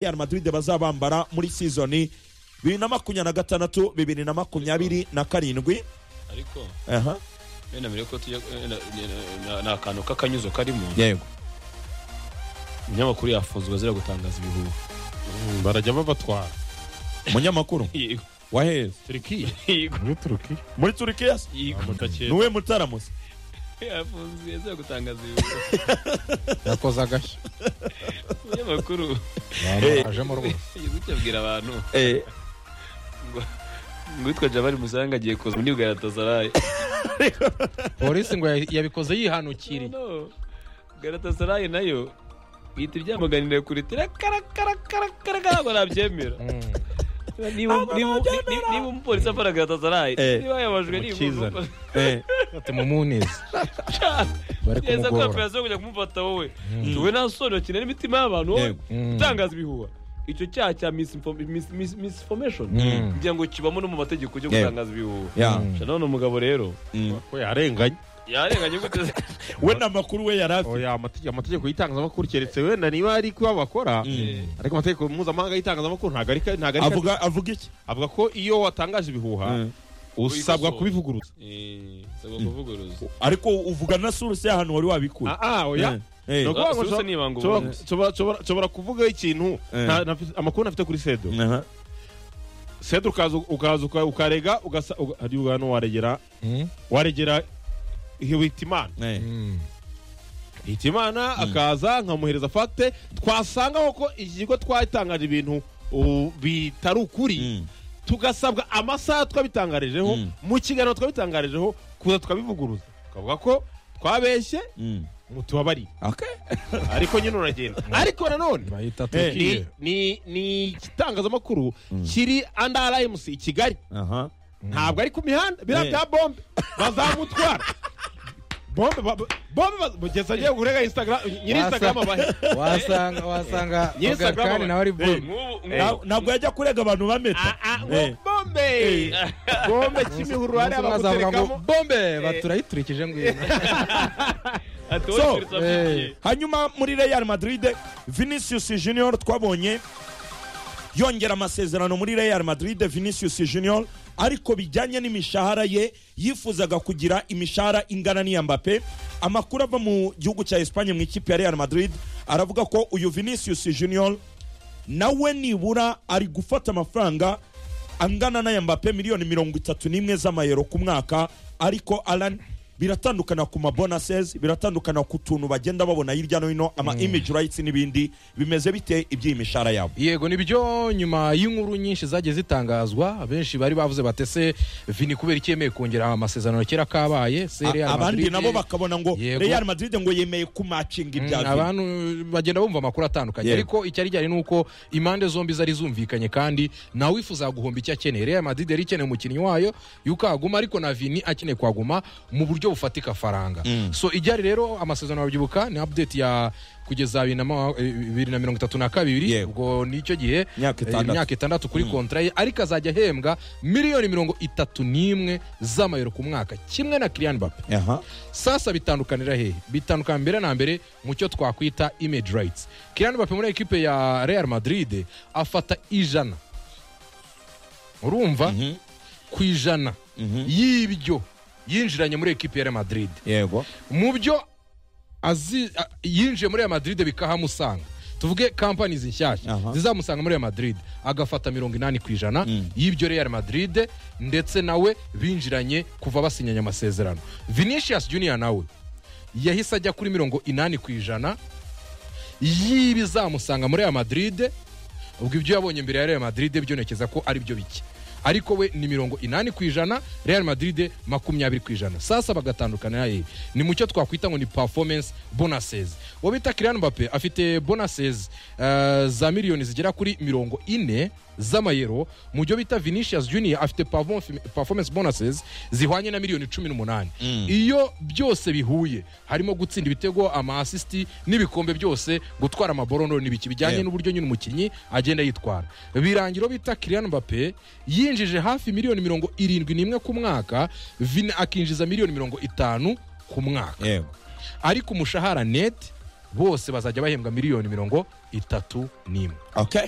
real madrid bazaba bambara muri sizoni bibiri na makumyabiri na gatandatu bibiri na makumyabiri na karindwi ariko aha wenda mbere ko tujya wenda ni akantu k'akanyuzo karimo yego umunyamakuru yafunzwe azira gutangaza ibihuha barajya babatwara umunyamakuru yego waheze turikiya yego muri turukiya muri turukiya se? yego ni uwe mutaramutse yafunzwe azira gutangaza ibihuha yakoze agashya umunyamakuru Eh. ajemo rwose yageze kuyabwira abantu Eh, ngo ngwitwa jabari musanga agiye kuza muri garatazarayi polisi ngo yabikoze yihanukiriye no garatazarayi nayo ihita ibyamaganira kure tirakarakarakarakaragara ngo nabyemera Mm. niba niba- niba- niba umupolisi afana garatazarayi Eh. niba yabajwe Mukizane. n'imbuga eh, ati mumunize bari neza ko kumugora operasiyo yo kujya kumufata wowe Mm. tuwe nta soni wakina n'imitima y'abantu wowe Yego. Mm. utangaza ibihuha icyo cyaha cya misinfo- mis- mis- misinformation Mm. ngira ngo kibamo no mu mategeko yo Yego. gutangaza ibihuha ya, Mm. Sha none umugabo rero mm. ko yarenganye yarenganye gute we ni amakuru we yari afite oya amategeko amategeko y'itangazamakuru keretse wenda niba ari kuba bakora Mm. ariko amategeko mpuzamahanga y'itangazamakuru ntabwo ari ntabwo ari avuga avuga iki avuga ko iyo watangaje ibihuha Mm. usabwa Uyikosora. kubivuguruza Eh, saba kuvuguruza ariko uvuga na suruse y'ahantu wari wabikuye ah ah oya Eh, eh, ni ukuvuga ngo Suruse nshobora- ni ibanga nshobora- ubundi. nshobora- nshobora- nshobora kuvuga ikintu Eh. nta- nta- amakuru nafite kuri sedo aha. sedo ukaza ukaza uka- ukarega ugasa uga- hariya ugana waregera Mm. waregera hitimana Eh, Mm. hitimana akaza nkamuhereza fagite twasangaho ko iki kigo twatangaje ibintu uh, bitari ukuri mm. tugasabwa amasaha twabitangarijeho Mm. mu kiganiro twabitangarijeho kuza tukabivuguruza tukavuga ko twabeshye Mm. mutubabarire Okay. ariko nyine uragenda ariko nanone bahita Eh. ni turukiya ni ni igitangazamakuru kiri anda rayimusi i kigali aha ntabwo ari ku mihanda biriya Eh. bya bombe bazamutwara bombe ba- bombe ba- kugeza agiye kurega instagram nyiri instagram abahe wasanga wasanga Yes, ogarikani agaba- nawe ari bombe nk'ubu Na- ntabwo yajya kurega abantu Ah, bameta ah, Eh. bombe bombe kimihurura hariya Umunsi umwe azavuga ngo baguterekamo bombe baturayiturikije ngwino So, atowe eh. hanyuma muri real madrid vinicius junior twabonye yongera amasezerano muri real madrid vinicius junior ariko bijyanye n'imishahara ye yifuzaga kugira imishahara ingana n'iya mbappe amakuru ava mu gihugu cya espagne mu ikipe ya real madrid aravuga ko uyu vinicius junior nawe nibura ari gufata amafaranga angana n'aya mbappe miliyoni mirongo itatu n'imwe z'amayero ku mwaka ariko alan biratandukana ku mabonases biratandukana ku tuntu bagenda babona hirya no hino ama image rights n'ibindi bimeze bite iby'iyi mishahara yabo yego nibyo nyuma y'inkuru nyinshi zagiye zitangazwa benshi bari bavuze batese vini kubera iki yemeye kongera amasezerano kera kabaye se Real A- abandi Madrid- nabo bakabona ngo Yego. real madrid ngo yemeye kumacinga Mm, ibya Vini. abantu bagenda bumva amakuru atandukanye Yego. ariko icyari gihari ni uko impande zombi zari zumvikanye kandi nawe wifuza guhomba icyo akeneye real madrid yari ikeneye umukinnyi wayo yuko aguma ariko na vini akeneye kuhaguma mu buryo bufatika faranga so iryari rero amasezerano babyibuka ni update ya kugeza bibiri na ma- eh, bibiri na mirongo itatu na kabiri Yego. ubwo nicyo gihe Myaka eh, itandatu. imyaka itandatu kuri kontra ye ariko azajya ahembwa miliyoni mirongo itatu n'imwe z'amayero ku mwaka kimwe na kiriyan bape aha sasa bitandukanira hehe bitandukana mbere na mbere mu cyo twakwita image rights Kylian Mbappe muri ekipe ya Real Madrid afata ijana urumva ku ijana y'ibyo yinjiranye muri ekipe ya Real Madrid yego mu byo azi- a- yinjiye muri Real Madrid bikahamusanga tuvuge companies nshyashya Aha. zizamusanga muri Real Madrid agafata mirongo inani ku ijana Mm. y'ibyo Real Madrid ndetse nawe binjiranye kuva basinyanye amasezerano Vinicius Junior nawe yahise ajya kuri mirongo inani ku ijana y'ibizamusanga muri Real Madrid ubwo ibyo yabonye mbere ya Real Madrid byonekeza ko ari byo bike ariko we ni mirongo inani ku ijana Real Madrid makumyabiri ku ijana sasa bagatandukana naye ni mucyo twakwita ngo ni performance bonuses uwo bita Kylian Mbappe afite bonuses eh, za miliyoni zigera kuri mirongo ine z'amayero mu byo bita Vinicius Junior afite perform- performance bonuses zihwanye na miliyoni cumi n'umunani iyo byose bihuye harimo gutsinda ibitego ama assist n'ibikombe byose gutwara amaborono n'ibiki bijyanye Yeah. n'uburyo nyine umukinnyi agenda yitwara birangira uwo bita Kylian Mbappe yinjije hafi miliyoni mirongo irindwi n'imwe ku mwaka Vini akinjiza miliyoni mirongo itanu ku mwaka yego ariko umushahara net bose bazajya bahembwa miliyoni mirongo itatu n'imwe okay